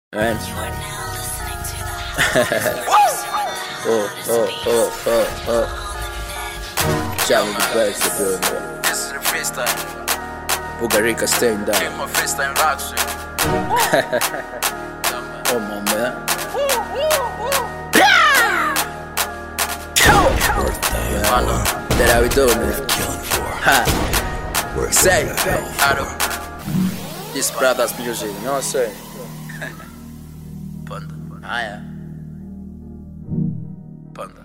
Right? You are now listening to the Oh, oh, oh, oh, oh. Jam with the birds to build me. This is the freestyle. Bugarika staying Take down. my freestyle rocks. Oh, my man. That how we doing it. Ha. Say, Out of this brother's music, you know what I'm saying? Panda. Haya. Panda.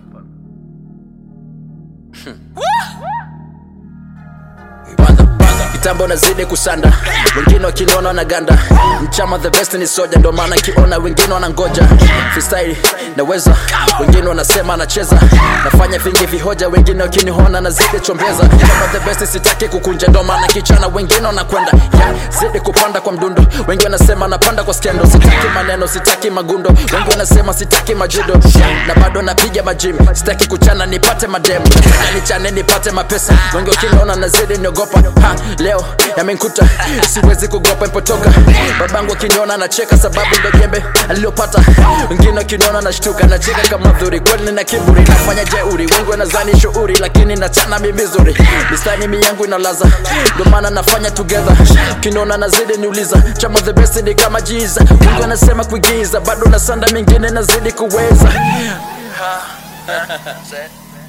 Panda, panda. Kitambo nazidi kusanda, wengine wakiniona na ganda. Mchama the best ni soja, ndo maana kiona wengine wanangoja. Freestyle naweza, wengine wanasema nacheza. Nafanya vingi vihoja, wengine wakiniona nazidi chombeza. Kama the best sitaki kukunja, ndo maana kichana wengine wanakwenda. Yeah, zidi kupanda kwa mdundo, wengi wanasema napanda kwa skendo. Sitaki maneno, sitaki magundo, wengi wanasema sitaki majudo. Yeah, na bado napiga majimi, sitaki kuchana nipate mademu. Nataka nichane nipate mapesa, wengi wakiniona nazidi niogopa. Ha, leo yamenkuta, siwezi kugopa ipotoka. Babangu akiniona nacheka, sababu ndo jembe alilopata. Wengine wakiniona nashtuka, nacheka kama dhuri, kweli nina kiburi, nafanya jeuri. Wengi wanazani shuuri, lakini nachana mi vizuri. Mistari mi yangu inalaza, ndo maana nafanya together. Kiniona nazidi niuliza, chama the best ni kama jiza. Wengi wanasema kuigiza, bado nasanda mingine nazidi kuweza. Say.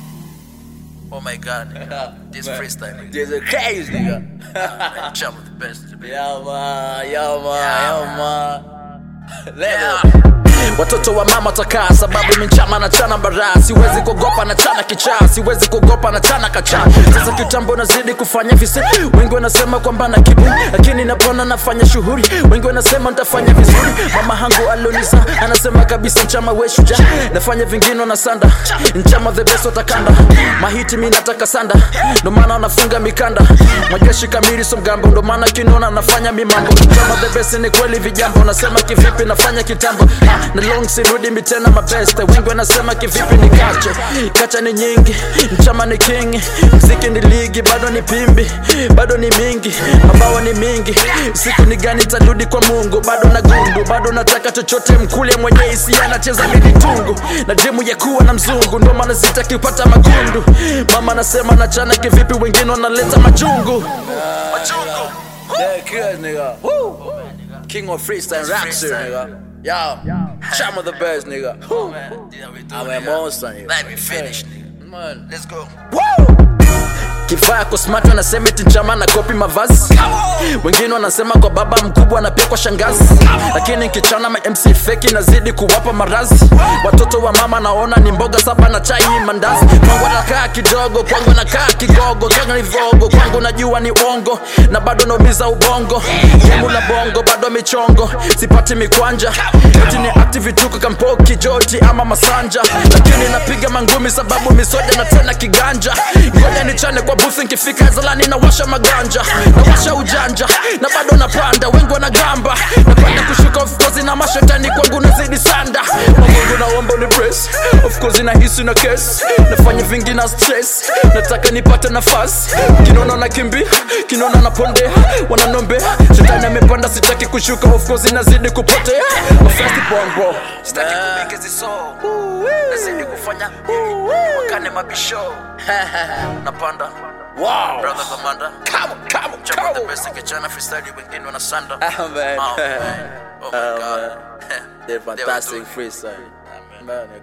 Oh my god. This freestyle. This is crazy, nigga. Jump with the best. Yo man, yo man, yo man. Yeah. Watoto wa mama takaa sababu minchama na chana bara siwezi kuogopa na chana kichaa siwezi kuogopa na chana kacha sasa kitambo nazidi kufanya visi wengi wanasema kwamba na kibu lakini napona nafanya shughuli wengi wanasema nitafanya vizuri mama hangu aloniza anasema kabisa mchama we shuja nafanya vingine na sanda mchama the best watakanda mahiti mi nataka sanda ndo maana wanafunga mikanda majeshi kamili so mgambo ndo maana kinona nafanya mimambo mchama the best ni kweli vijambo nasema kivipi nafanya kitambo Ah, na long sirudi mitena mabeste wengi wanasema kivipi ni kache kacha ni nyingi mchama ni king mziki ni ligi bado ni pimbi bado ni mingi mabawa ni mingi siku ni gani tarudi kwa mungu bado na gundu bado nataka chochote mkule mwenye hisia anacheza midi tungu na jimu ya kuwa na mzungu ndo maana sitaki kupata magundu mama anasema nachana kivipi wengine wanaleta machungu Machungu. Yeah, good, nigga. Woo. King of freestyle rap shit, nigga. Yo, Chama the best, nigga. Oh man. This how we do I'm it, a nigga. monster, nigga. Let me finish, nigga. Man. Let's go. kifaa kosmati wanasema eti chama na kopi mavazi wengine wanasema kwa baba mkubwa na pia kwa shangazi lakini kichana ma mc feki nazidi kuwapa marazi watoto wa mama naona ni mboga saba na chai mandazi kwangu anakaa kidogo kwangu anakaa kigogo kwangu ni vogo kwangu najua ni uongo na bado naumiza ubongo gemu la bongo bado michongo sipati mikwanja eti ni active tuko kampoki joti ama masanja lakini napiga mangumi sababu misoja na tena kiganja ngoja nichane kwa busi nkifika zalani nawasha maganja nawasha ujanja na bado napanda wengi wanagamba napanda kushuka of course na mashetani kwangu nazidi sanda mamungu naomba ni press of course nahisi na case nafanya vingi na stress nataka nipate nafasi kinaona na kimbi kinaona napondea wananombea shetani amepanda sitaki kushuka of course nazidi kupotea mafasti bongo Sitaki kumake hizi soul. Nazidi kufanya wakane mabisho. Napanda. wow Brother Commander. come on come on Chama the come best kichana freestyle wengine wanasanda. on man Oh man. Oh my Oh, god. they're They were fantastic doing- freestyle man